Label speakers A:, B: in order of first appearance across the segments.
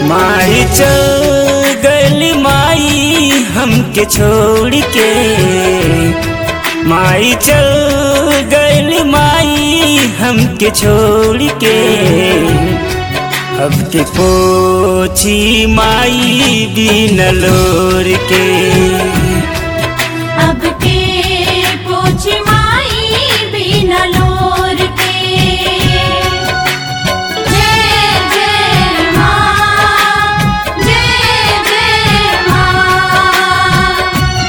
A: माई चल गली माई हमके छोड़ के माई चल गली माई हमके छोड़ के अब के पोछी माई बिन लोर के
B: अब के पूछ माई बिना लोर के जय जय माँ जय जय माँ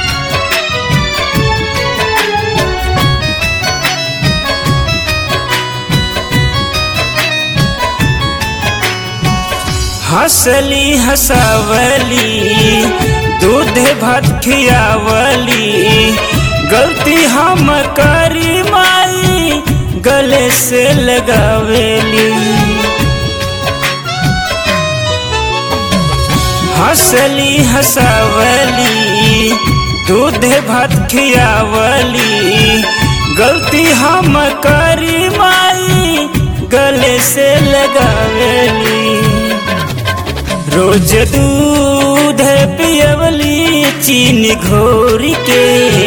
A: हंसली हंसावली दूध भात खियावली गलती हम करी माई गले से लगावेली हंसली हंसावली दूध भात खियावली गलती हम करी माई गले से लगावेली रोज दूध पियवली चीनी घोर के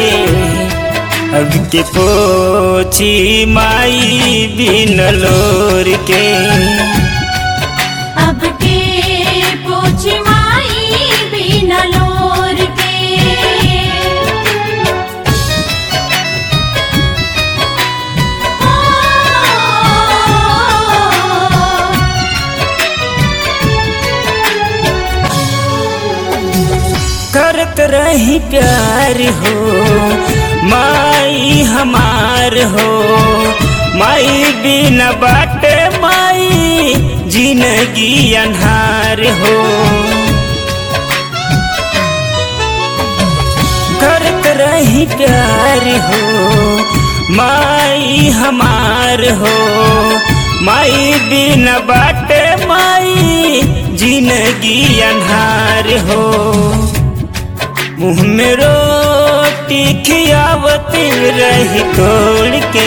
A: अब के पोछी माई बिन लोर के
B: अब के पूछ माई बिना लोर के
A: करत रही प्यार हो माई हमार हो माई बिना बाटे माई जिंदगी अन्हार हो करत रही प्यार हो माई हमार हो माई बिना बाटे माई जिंदगी अन्हार हो मुँह में रोटी खियावत रही तोड़ के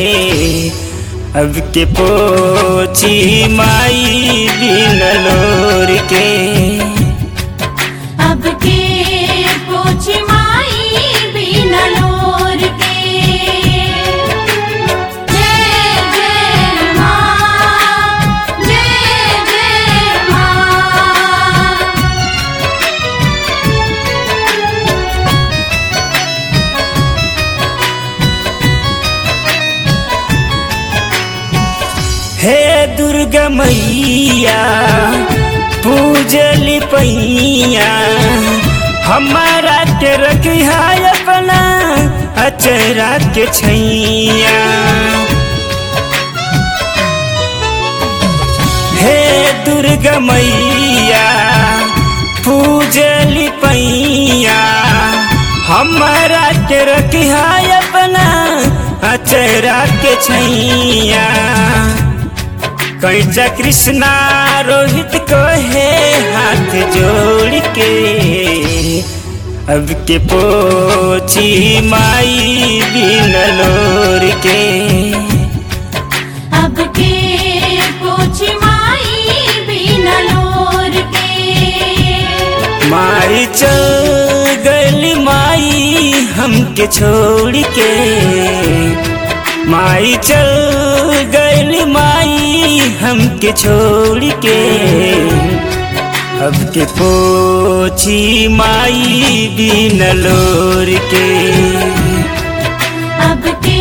A: अब के पोछी माई बिन लोर के
B: अब के पूछ माई बिना लोर के जय जय माँ जय जय माँ
A: हे दुर्गा मैया पूजली पैया हमारा के रखिया अपना अचरा के छैया हे दुर्गा मैया पूजली पैया हमारा के रखिया अपना अचरा के छैया कैचा कृष्णा रोहित को है हाथ जोड़ के अब के पोछी माई बिन लोर के
B: अब के पूछ माई बिना लोर के
A: माई चल गली माई हमके छोड़ के माई चल गली माई हमके छोड़ के अब के पोछी माई बिन लोर के
B: अब के